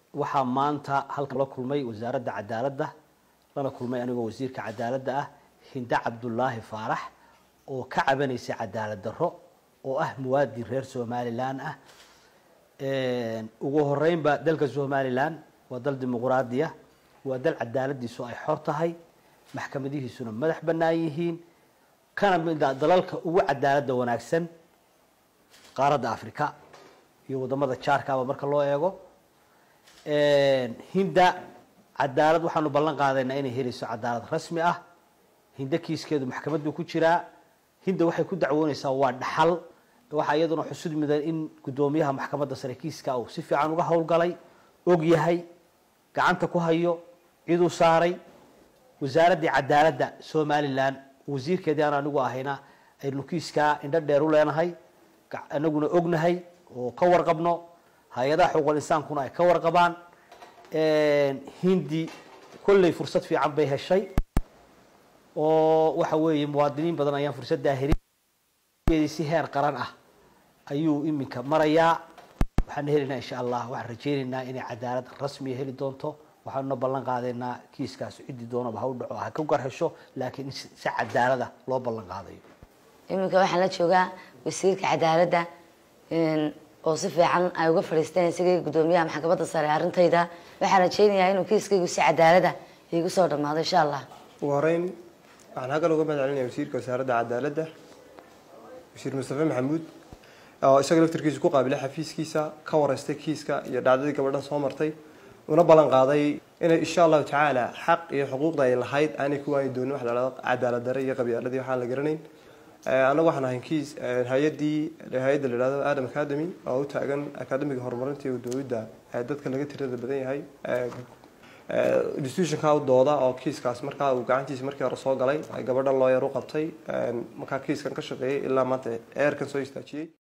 waxaa maanta halkan la kulmay wasaaradda cadaaladda lana kulmay anigoo wasiirka cadaaladda ah hinde cabdulaahi faarax oo ka cabanaysay cadaalad darro oo ah muwaadin reer somalilan ah ugu horeynba dalka somalilan waa dal dimuquraadiya waa dal cadaaladiisu ay xor tahay maxkamadihiisuna madax bannaan yihiin kana mid a dalalka ugu cadaaladda wanaagsan qaaradda africa iyo wadamada jaarkaaba marka loo eego hinda cadaalad waxaanu ballan qaadaynaa inay helayso cadaalad rasmi ah hinda kiiskeedu maxkamaddu ku jiraa hinda waxay ku dacwoonaysaa waa dhaxal waxaa iyaduna xusud mudan in guddoomiyaha maxkamadda sare kiiska uu si fiican uga howlgalay og yahay gacanta ku hayo ciduu saaray wasaaraddii cadaaladda somalilan wasiirkeedii aan anigu ahayna aynu kiiskaa indho dheer u leenahay anaguna ognahay oo ka warqabno hay-adaha xuquuqul insaankuna ay ka warqabaan hindi kolley fursad fiican bay heshay oo waxa weeye muwaadiniin badan ayaan fursaddaa helin si heer qaran ah ayuu iminka marayaa waxaan helaynaa insha allah waxaan rajaynaynaa inay cadaalad rasmiya heli doonto waxaanuna ballan qaadaynaa kiiskaas ciddii doonaba ha u dhaco ha ka gar hesho laakiin in si cadaalada loo ballan qaadayo iminka waxaan la joogaa wasiirka cadaaladda oo si fiican ay uga fadhiisteen isagii guddoomiyaha maxkamadda sare arrintayda waxaan rajaynayaa inuu kiiskaygu si cadaalada iigu soo dhammaado insha allah ugu horeyn waxaan halkan uga mahad celinaya wasiirka wasaaradda cadaaladda wasiir mustafe maxamuud oo isaga laftarkiisa ku qaabilay xafiiskiisa ka wareystay kiiska iyo dhacdadii gabadhan soo martay una ballan qaaday inay insha allahu tacaala xaq iyo xuquuqda ay lahayd aanay ku waani doonin wax la dhahdo cadaalad dare iyo qabyaaladii waxaan la garanayn annagu waxaan ahayn kiis hay-addii hay-adda la yidhahdo adam academy oo u taagan academiga horumarinta iyo dowladda dadka laga tirada badan yahay institutionka u dooda oo kiiskaas markaa uu gacantiisa markii hore soo galay gabadhan looyar u qabtay markaa kiiskan ka shaqeeyay ilaa maanta eerkan soo istaajiyey